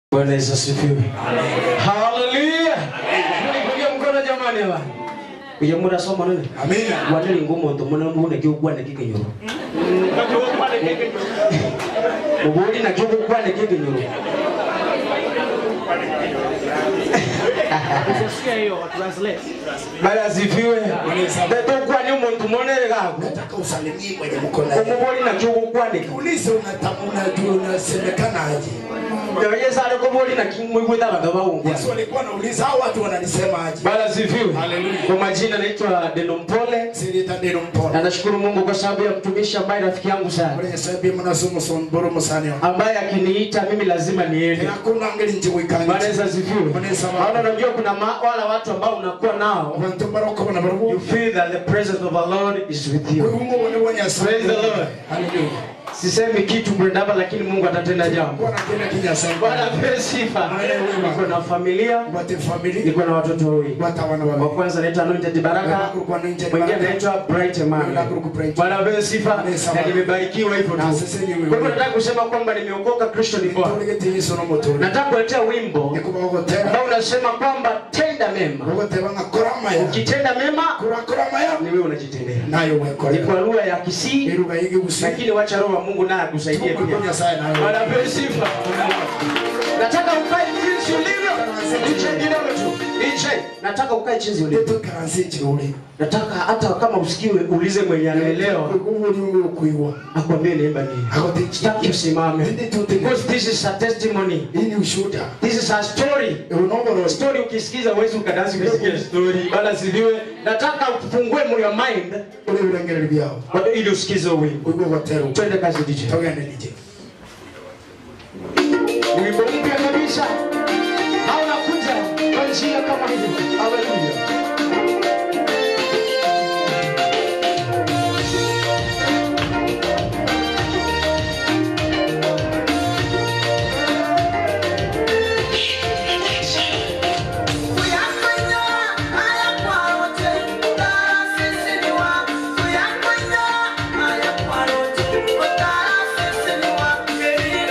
Bwana Yesu asifiwe. Haleluya. Nipigie mkono jamani hapa. Kuja mura soma nini? Amina. Wane lingo muntu muna mbune kyo kwane kikinyoro. Mubudi na kyo kwane kikinyoro. Ukisikia hiyo translate. Bwana asifiwe. Beto kwane muntu monere gago. Nataka usalimie mwenye mkono yake. Umubudi na kyo kwane. Ulize unajua unasemekanaje? Yaye sare ko bodi na kimwe kwita bagaba ungu. Yesu alikuwa anauliza hao watu wananisemaje? Bwana asifiwe. Haleluya. Kwa majina naitwa Denompole. Sirita ndino mpona. Na nashukuru Mungu kwa sababu ya mtumishi ambaye rafiki yangu sana. Muri sabi mnasumu son boro musanyo. ambaye akiniita mimi lazima niende. Hakuna ngeli nje Bwana wikanga. Yesu asifiwe. Bwana Yesu asifiwe. Maana unajua kuna ma, wala watu ambao unakuwa nao Abantu baroko bana you barubu. feel that the presence of the Lord is with you. Mungu wone wanya Praise the Lord. Haleluya. Sisemi kitu kwenda hapa lakini Mungu atatenda jambo. Bwana tena kinya sana. Bwana apewe sifa. Niko na familia, Wate family. niko na watoto wawili. Wata wana Wa wale. kwanza anaitwa Anointed Baraka, Kwa nje. mwingine anaitwa Bright Emmanuel. Bwana apewe sifa na nimebarikiwa hivyo tu. Kwa hivyo nataka kusema kwamba nimeokoka, Kristo ni Bwana. Tulegete Yesu no moto. Nataka kuletea wimbo Nikubagotera. ambao unasema kwamba tenda mema. Bagotera ngakorama ya. Ukitenda mema Kurakorama ya. ni wewe unajitendea. Nayo Ni wekolera. kwa lugha ya Kisii, Iruga yigi gusi. lakini wacha Roho wa Mungu naye akusaidie Mungu pia. kwa Nyasaye nayo. Bwana apewe sifa. Nataka ukae jinsi ulivyo. DJ kidogo tu. DJ, nataka ukae jinsi ulivyo. Ndeto karansi churi. Nataka hata kama usikiwe uulize mwenye anaelewa Ugumu uri kuiwa. akwambie niimba nini. Akote Sitaki usimame. Ndi tuti. Because this is a testimony. Hii ni ushuhuda. This is a story. Unongoro. Story ukisikiza uwezi ukadansi ukisikia story. Bala sidiwe. Nataka ufungue your mind Ule urengere byao. ili usikize wimbo. Ugo gotero. Twende kazi DJ. Togende DJ. Wimbo mpya kabisa. Hauna kuja kwa njia kama hivi. Haleluya.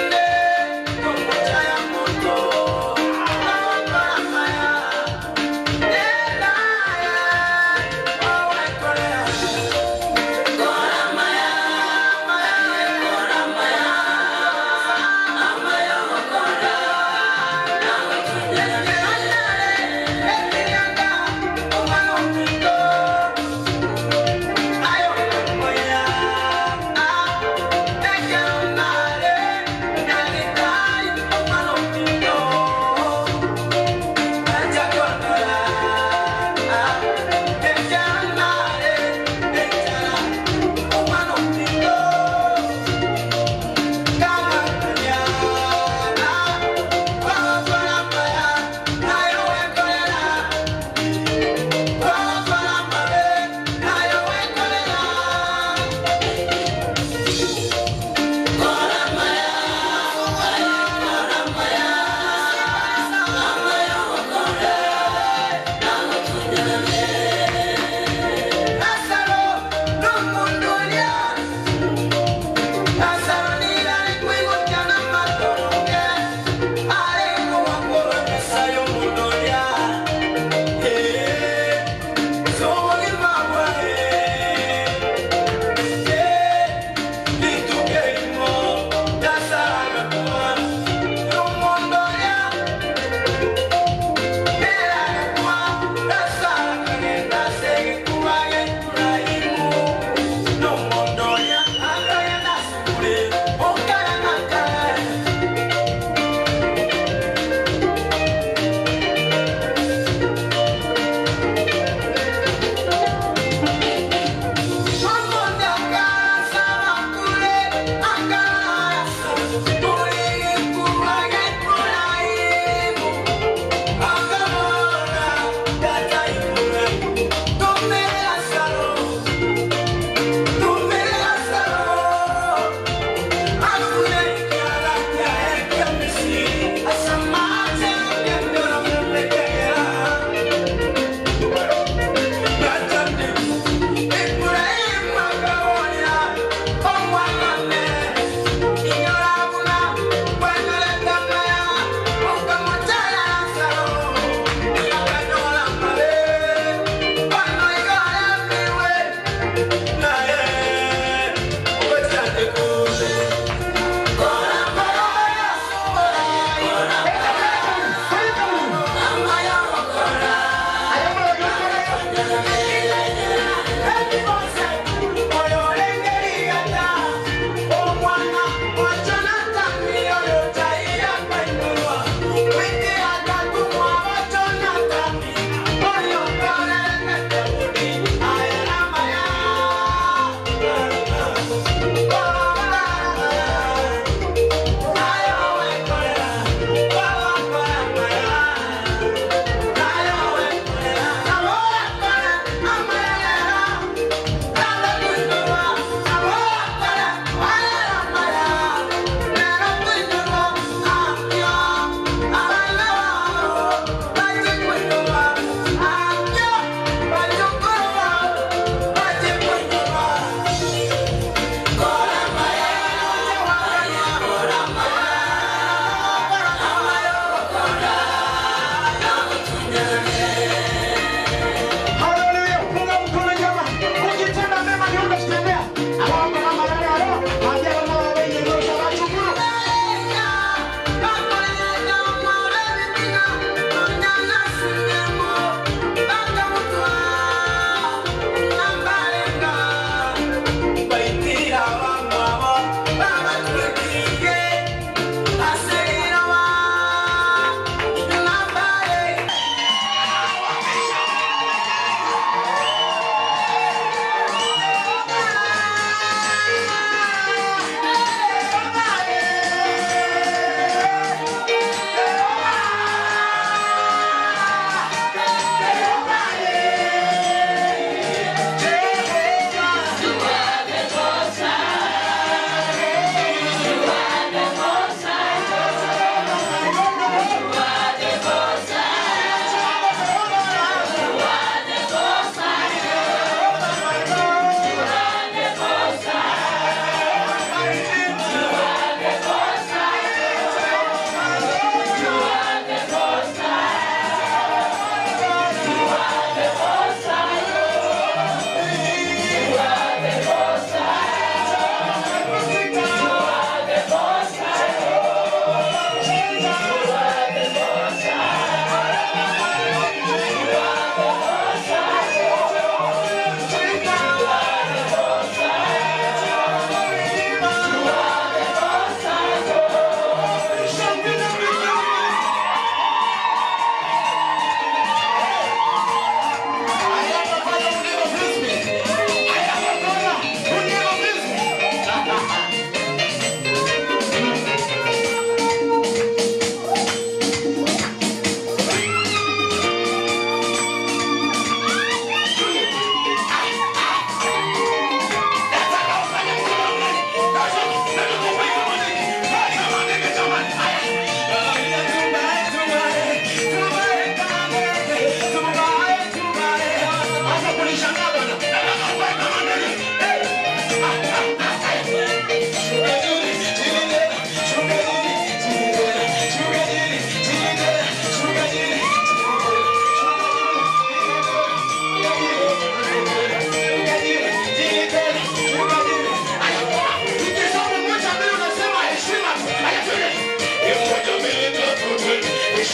Thank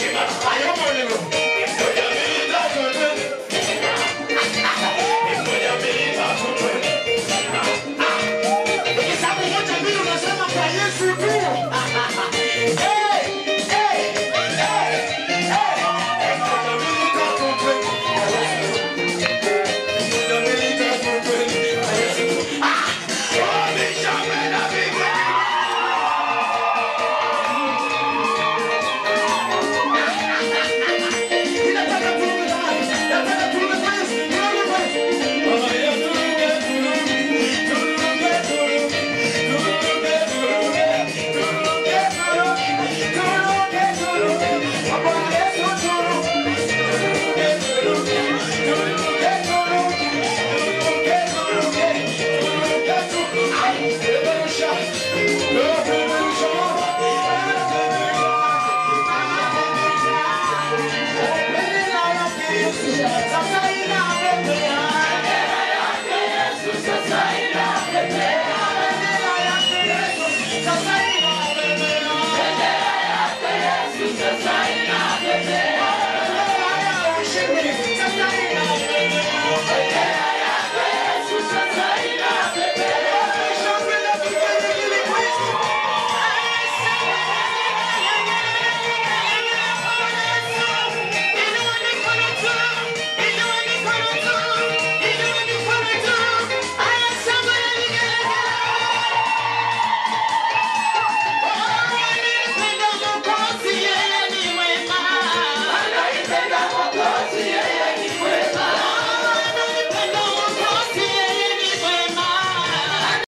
must fight.